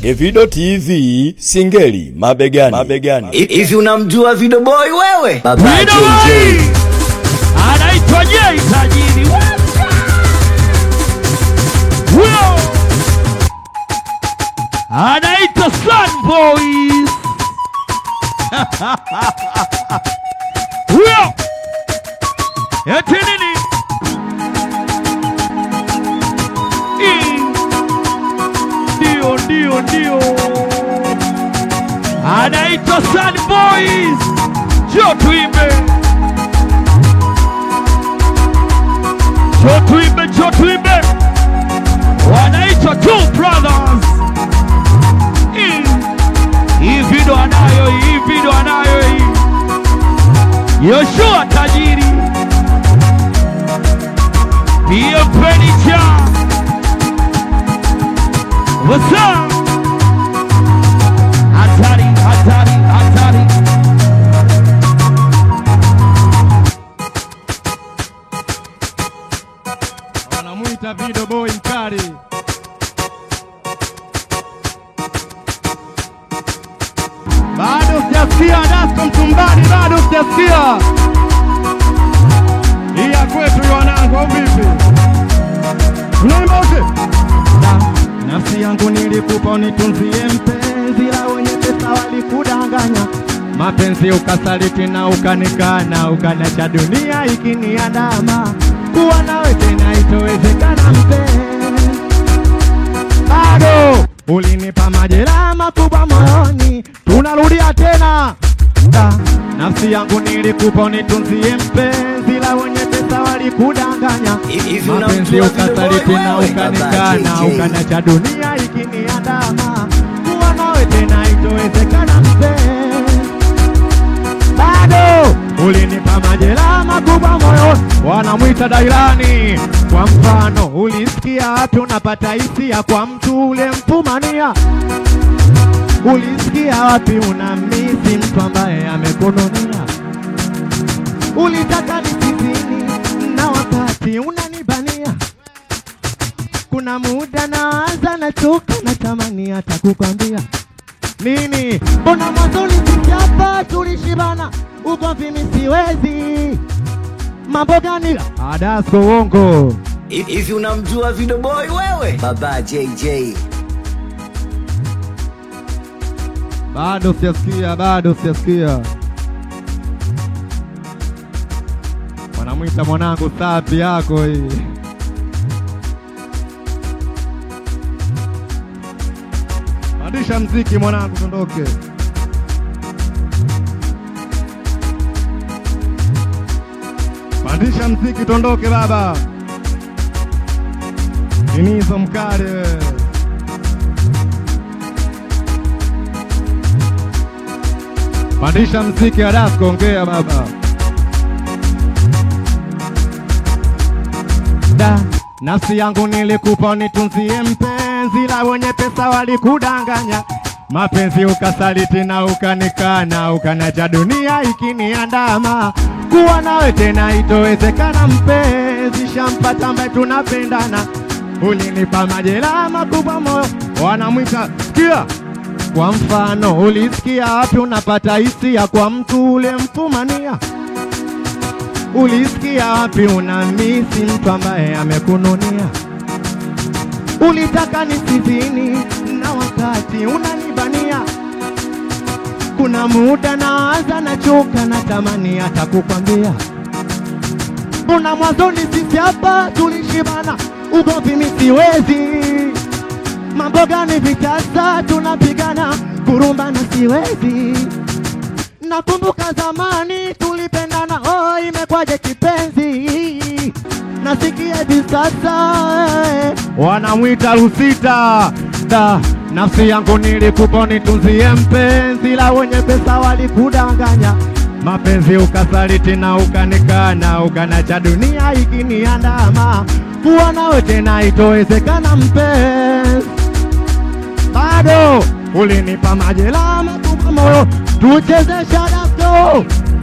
Evido TV Singeli mabegani, mabegani. Hivi unamjua Vido Boy wewe? Baba Vido JJ. Boy anaitwa Jay tajiri. Huyo anaitwa Sun Boys. Huyo eti nini? Ii. Ndio, ndio, ndio, anaitwa Sun Boys. Jo tuimbe, jo tuimbe, jo tuimbe, wanaitwa Two Brothers. Ii. Hii video anayo, hii video anayo hii. Yoshua tajiri, pia furniture. What's up? Hatari, hatari, hatari. wanamwita Vido Boy mkali. Bado sijasikia Dasko Mtumbani, bado sijasikia hii ya kwetu ya wanangu, au vipi? Tunaimba wote. Na- Nafsi yangu nilikupa unitunzie mpenzi, la wenye pesa walikudanganya mapenzi ukasaliti na ukanikana, ukanacha dunia ikiniandama, kuwa nawe tena itowezekana mpenzi bado ulinipa majeraha makubwa moyoni, tunarudia tena da, nafsi yangu nilikupa unitunzie mpenzi, la wenye pesa walikudanganya Hivi mapenzi unamjua Vido Boy ukasaliti na wewe? Baba ukanikana, JJ. ukanacha dunia ikiniandama, kuwa nawe tena itowezekana mpenzi bado ulinipa majeraha makubwa moyo, wanamwita Dailani. Kwa mfano, ulisikia wapi unapata hisia kwa mtu ule mfumania? Ulisikia wapi unamisi mtu ambaye amekununia? Ulitaka nisizini na wakati unanibania. Kuna muda naanza nachoka, natamani hata kukwambia nini? Mbona mwanzo ulisikia hapa tulishibana, ugomvi mimi siwezi. Mambo gani? Adasko uongo. Hivi unamjua Vido Boy wewe? Baba JJ. Bado sijasikia, bado sijasikia. Wanamwita mwanangu sapi yako hii. Pandisha mziki mwanangu, tondoke. Pandisha mziki, tondoke baba. Inizo mkali wewe. Pandisha mziki Adasko, ongea baba. Da, nafsi yangu nilikupa unitunzie mpenzi, la wenye pesa walikudanganya mapenzi ukasaliti na ukanikana, ukanaja dunia ikiniandama, kuwa nawe tena itowezekana mpenzi, shampata ambaye tunapendana, ulinipa majeraha makubwa moyo, wanamwita sikia kwa mfano, ulisikia wapi unapata hisia kwa mtu ule mfumania? Ulisikia wapi unamisi mtu ambaye amekununia? Ulitaka nisizini na wakati unanibania. Kuna muda naanza nachoka, natamani hata kukwambia. Kuna mwanzoni sisi hapa tulishibana, ugomvi mimi siwezi mambo gani vitasa tunapigana kurumbana siwezi nakumbuka zamani tulipendana oh imekwaje kipenzi nasikia hivi sasa eh. wanamwita Lusita da nafsi yangu nilikupa nitunzie mpenzi la wenye pesa walikudanganya mapenzi ukasaliti na ukanikana ukanacha dunia ikiniandama kuwa nawe tena itowezekana mpenzi bado ulinipa majeraha makubwa moyo, tucheze shadasko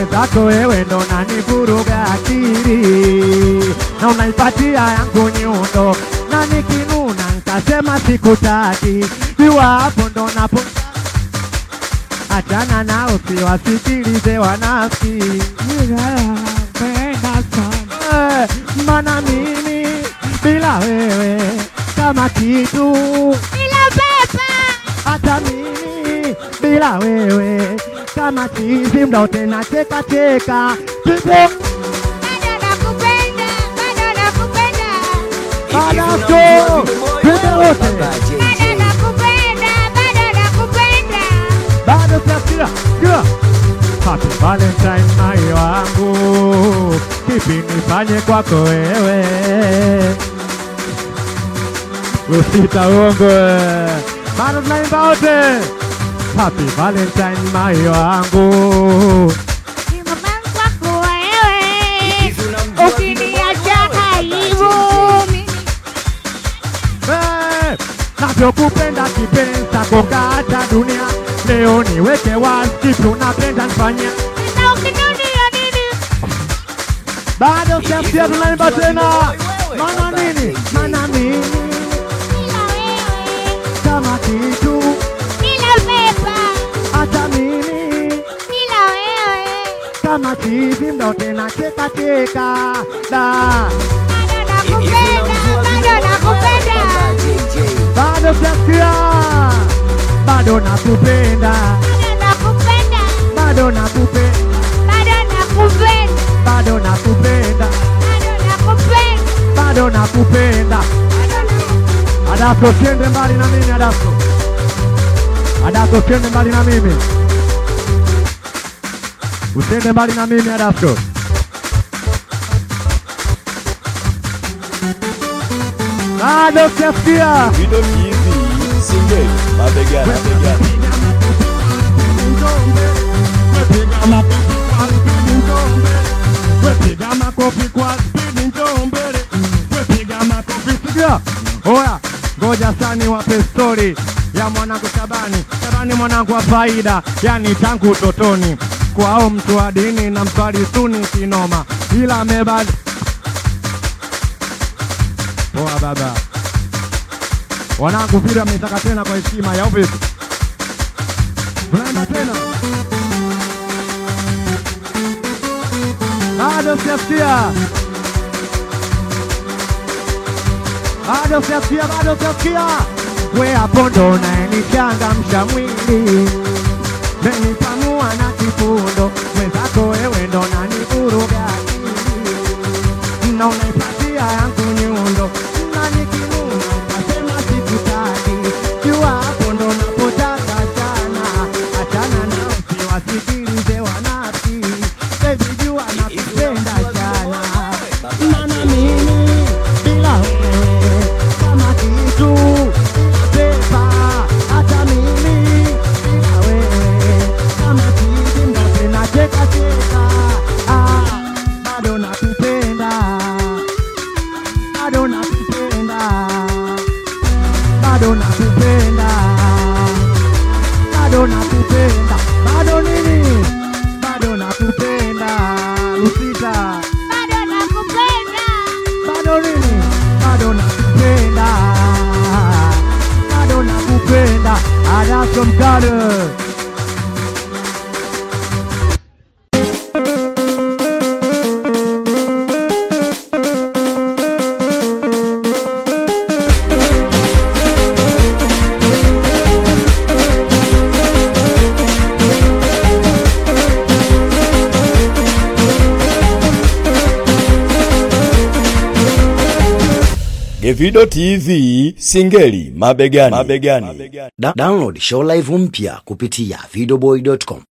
mwenzako wewe ndo nanivuruga akili na unaipatia yangu nyundo na nikinuna nkasema sikutaki iwa hapo ndo napo achana nao siwasikilize wanafiki Eh, mana mimi bila wewe kama kitu Bila pepa hata mimi bila wewe kama chizi mda tena cheka cheka Tupo bado nakupenda, bado nakupenda, Badasko Tupo wote bado nakupenda, bado nakupenda. bado siasia Sikia Happy Valentine mai wangu Kipi nifanye kwako wewe Usita uongo Bado tunaimba wote Happy Valentine mai wangu Ni mama kwako wewe, ukiniacha aibu mimi. Eh, navyokupenda kipenzi chako kata dunia leo niweke wazi kipi unapenda nifanyia Na ukinirudia nini? bado siasia tunaimba tena mana nini mana mimi Bila wewe, kama kitu bila pepa, hata mimi bila wewe. kama chizi mdo tena cheka cheka da Bado nakupenda, bado nakupenda. bado siasia bado nakupenda Bado nakupenda, bado nakupenda bado nakupenda, bado nakupenda bado nakupenda, bado nakupenda bado nakupenda. Adako usiende mbali na mimi Adako. Adako usiende mbali na mimi. Usiende mbali na mimi Adako. Bado sijasikia. Video TV Singeli mabegani mabegani. Wepiga makofi kwa spidi njoo mbele. Wepiga makofi sikia. Oya, ngoja sani wape stori ya mwanangu Shabani. Shabani mwanangu wa faida, yani tangu utotoni kwao mtu wa dini na mswali suni kinoma, ila amebadi poa baba. Wanangu vile ametaka tena kwa heshima ya vipi? Tunaenda tena. Bado sijasikia. Bado sijasikia, bado sijasikia. We hapo ndo unayenichangamsha mwili, menipanua na kifundo, mwenzako wewe ndo nanivuruga akili, na unaipatia yangu nyundo, na nikinuna ukasema sikutaki, jua hapo ndo napotaka sana, achana na usiwasikilize wanafiki, baby jua nakupenda sana, maana mimi bila wewe kama kitu pepa, hata mimi bila wewe kama kitu ndo tena cheka cheka, ah, bado nakupenda bado nakupenda, bado nakupenda, bado nakupenda, bado nini? Bado nakupenda, Lusita, Bado nakupenda, bado nini? Bado nakupenda, bado nakupenda, Adasko Mkale. Gevido TV Singeli mabegani mabegani. Da download show live mpya kupitia videoboy.com.